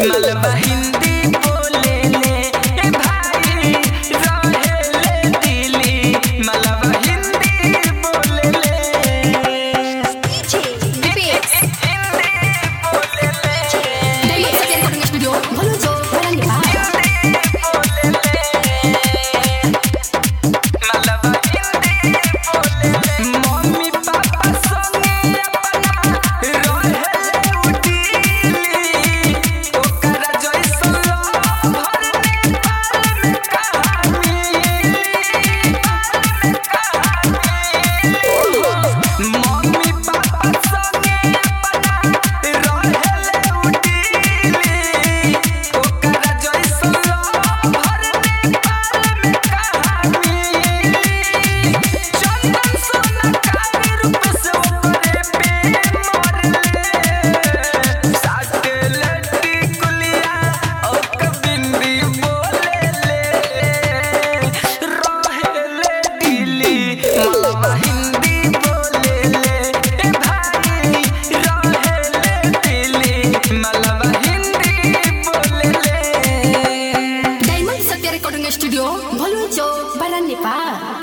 मलबा हिंदी बोले ले ए भाई रहे ले दिली मलबा हिंदी बोले ले Beats. हिंदी बोले ले Diamond Satyar Recording Studio, Bhalujo, Barangka. Mummy papa संगे अपना रहे उडीली ओकरा जैसन भर नेपाल में कहानी मम्मी पापा संगे अपना रहे उडीली ओकरा जैसन भर नेपाल में कहानी चंदन सोना काली रूप से ऊपरे पे मरले साथे लड़की कुलिया ओक बिंदी बोले ले रहे ले दिली मलबा हिंदी बोले ले ए भाई रहे ले दिली मलबा हिंदी बोले ले Diamond Satyar Recording Studio, Bhalujo, Barangka.